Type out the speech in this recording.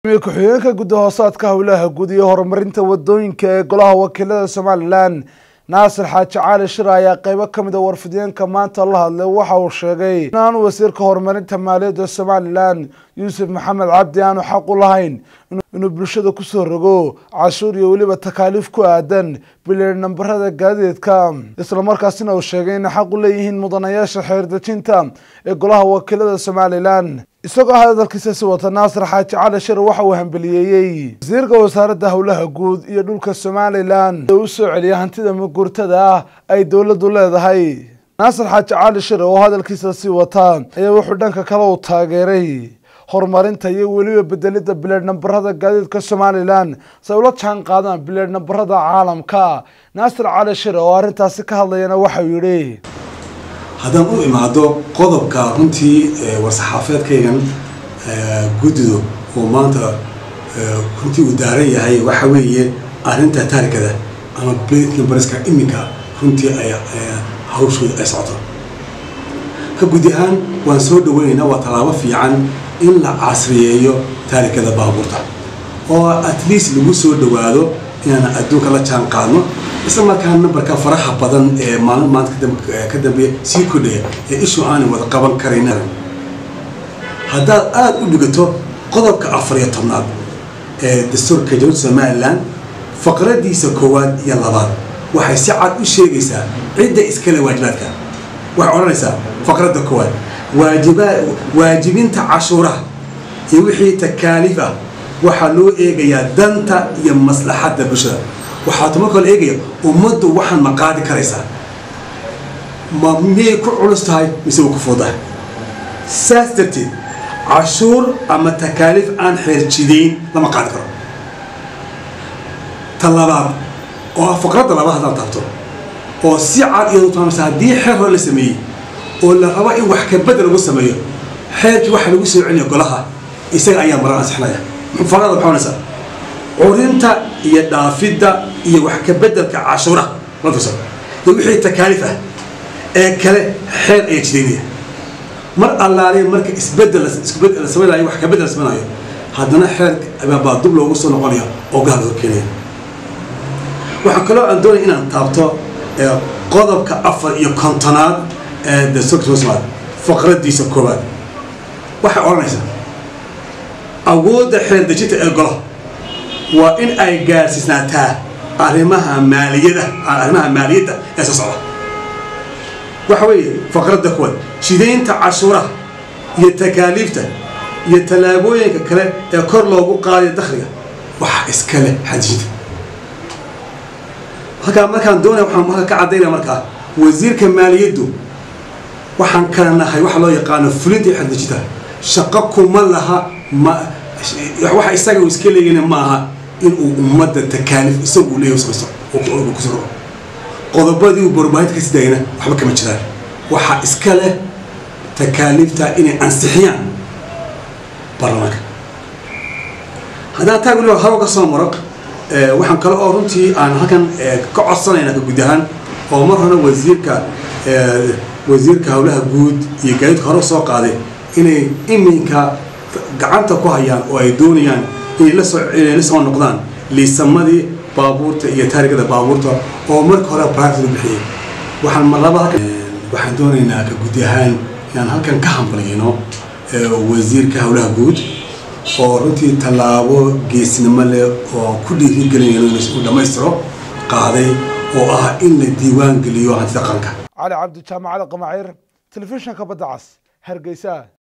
ku-xigeenka gudda hoosaadka howlaha guud iyo horumarinta wadooyinka ee golaha wakiilada somalilan naasir xaaji cali shir ayaa qeybo ka mid a warfideenka maanta la hadlay waxa uu sheegay in aanu wasiirka horumarinta maaliyadda somalilan yuusuf maxamed cabdi aanu xaq u lahayn inuu bulshada kusoo rogo cashuur iyo weliba takaaliif ku aadan bileer nambarada gaadiidka islamarkaasina uu sheegay inay xaq u leeyihiin mudanayaasha xeerdejinta ee golaha wakiilada somalilan isagoo hadalkiisa si wata naasir xaaji cali shir waxa uu hambeliyeeyey wasiirka wasaaradda howlaha guud iyo dhulka somalilan ee u soo celiya hantida mugurtada ah ay dowladdu leedahay naasir xaaji cali shir oo hadalkiisa sii wata ayaa wuxuu dhanka kale u taageeray horumarinta iyo weliba bedelidda bileer nambarada gaadiidka somalilan si ay ula jaan qaadaan bileer nambarada caalamka naasir cali shir oo arrintaasi ka hadlayana waxau yidhi haddaan u imaado qodobka runtii war-saxaafeedkaygan guddido oo maanta runtii uu daaran yahay waxa weeye arrinta taarikada ama beit numberska iminka runtii ay hawshooda ay socoto ka gudi ahaan waan soo dhaweynaynaa waa tallaabo fiican in la casriyeeyo taarikada baabuurta oo at least lagu soo dhawaado inaan adduunka la jaan qaadno isla markaa nambarka faraha badan ee maalin maanta ka dambeeya sii kordhaya ee ishu aanay wada qaban karayn haddaad aada u dhigato qodobka afar iyo tobnaad ee dastuurka jamhuuriyadda somalilan faqradiisa koowaad iyo labaad waxay si cad u sheegaysaa cidda iskale waajibaadka waxay odhanaysaa faqradda koowaad waajiba waajibinta cashuuraha iyo wixii takaaliif ah waxaa loo eegayaa danta iyo maslaxadda bulshada waxaa tuma kale eegaya ummaddu waxaan ma qaadi karaysaa ma miyay ku culus tahay mise wa ku fuudahay saas darteed cashuur ama takaaliif aan xeerjidayn lama qaadi karo ta labaad oo ah faqradda labaad haddaan taabto oo si cad iyadu taamasa haddii xeer hore la sameeyey oo la rabo in wax kabedel lagu sameeyo xeerkii waxa lagu soo celiya golaha isaga ayaa maran ansixinaya faqrada maxaa onaysaa curinta iyo dhaafidda iyo wax ka bedelka cashuuraha lafisa iyo wixii takaaliif ah ee kale xeer ayaa jidaynaya mar allaale marka isbedel isbedel la samaynayo wax ka bedel la samaynayo haddana xeer baa dub loogu soo noqonaya oo gaal loo keenaya waxaa kaloo aan doonaya inaan taabto qodobka afar iyo kontonaad ee dastuurka somaliland faqradiisa koowaad waxay odhanaysaa awoodda xeer dejinta ee golaha waa in ay gaarsiisnaataa arrimaha maaliyada arrimaha maaliyadda ee soo socda waxa weeye faqradda kuwaad jidaynta cashuuraha iyo takaaliifta iyo tallaabooyinka kale ee kor loogu qaadayo dakhliga waxa iskale xadijinta halkaa markaan doonaya waxaan marka ka caddaynaya markaa wasiirka maaliyaddu waxaan kala nahay waxa loo yaqaano fulinta iyo xadijinta shaqo kuma laha ma waxa isaga uu iska leeyana maaha inuu ummadda takaaliif isagu leeyahy samaysto kusoo rogo qodobadii uu barbaahinta ka sidaayana waxba kama jiraan waxaa iska leh takaaliifta inay ansixiyaan baarlamaanka haddaan taa weliba haro ka soo maro waxaan kale oo runtii aan halkan ka codsanayna ka guud ahaan oo mar hore wasiirka wasiirka howlaha guud iyo gaadiidka hore soo qaaday inay iminka gacanta ku hayaan oo ay doonayaan inay lasoo inay la soo noqdaan liisamadii baabuurta iyo taarigada baabuurta oo marka hore private u bixiyey waxaan marlaba waxaan doonaynaa ka gudi ahaan inaan halkan ka hambaliyno wasiirka howlaha guud oo runtii tallaabo geesnimo leh oo ku dhiirigelinayno inuu dhammaystiro qaaday oo ah in la diiwaan geliyo hantida qaranka cali cabdi jaamacada qamaciir telefishinka badda cas hargeysa